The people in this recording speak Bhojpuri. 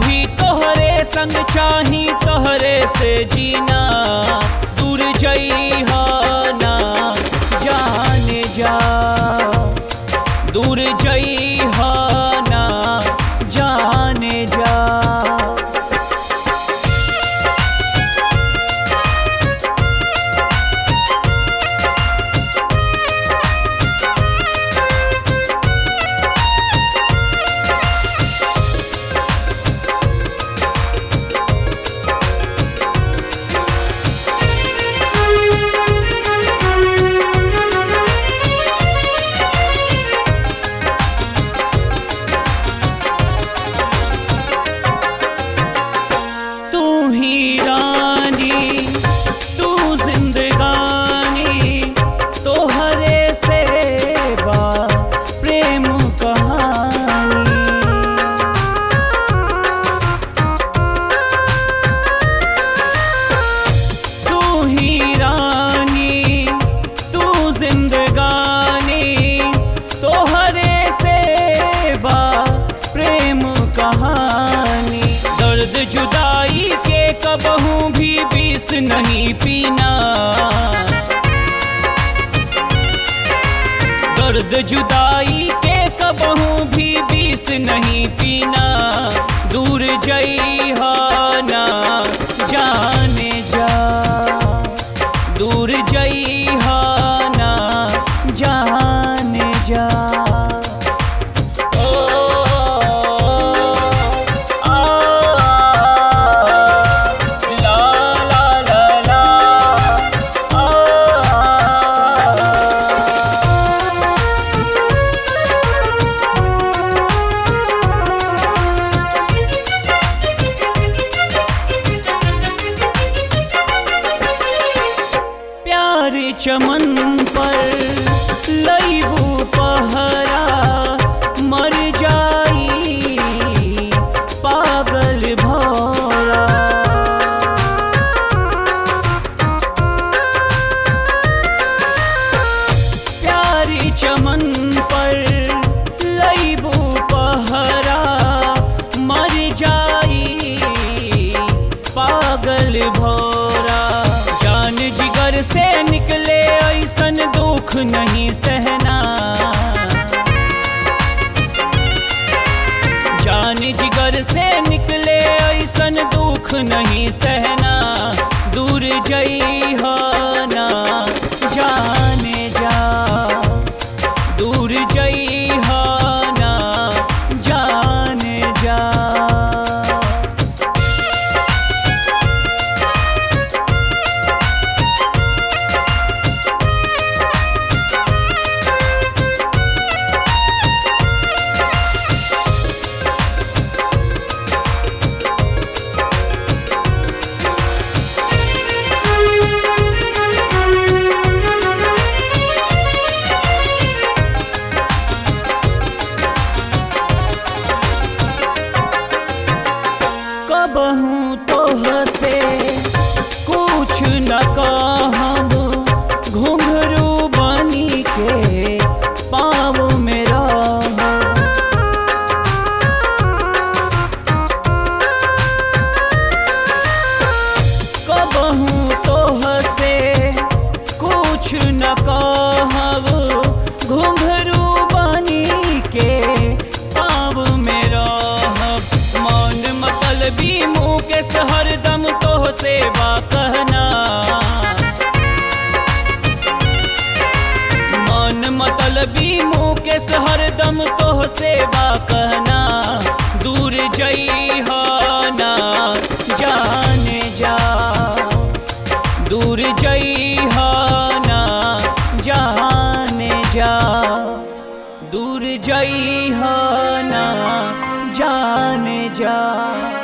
भी तोहरे संग चाही तोहरे से जीना दूर जई ना जाने जा दूर जई ना जाने जा तू ही रानी तू जिंदगानी तोहरे से बा प्रेम कहानी तू ही रानी तू जिंदगानी तोहरे से बा प्रेम कहानी दर्द जुदाई के कबहू भी बीस नहीं पीना दर्द जुदाई के कबहू भी बीस नहीं पीना दूर जई ना जाने जा दूर जई ना जाने जा ओ आ ला ला ला ला आ प्यार चमन पर लईबू पहरा मर जाई पागल भौरा प्यारी चमन पर लईबू पहरा मर जाई पागल भौरा जान जिगर से निकले ऐसन दुख नहीं सहना जान जिगर से निकले ऐसन दुख नहीं सहना दूर जई ना जाने जा दूर जई ना जाने जा कबहू तोह से कुछ न कहब घुंघरू बनी के पाँव में रहब कबहू तोह से कुछ न कहब घुंघरू बनी के पाँव में रहब मौन मतलबी मुँह के हरदम तोह से बा कहना मौन मतलबी मुँह के हरदम तोह से बा कहना दूर जई ना जाने जा दूर जई ना जाने जा दूर जई ना जाने जा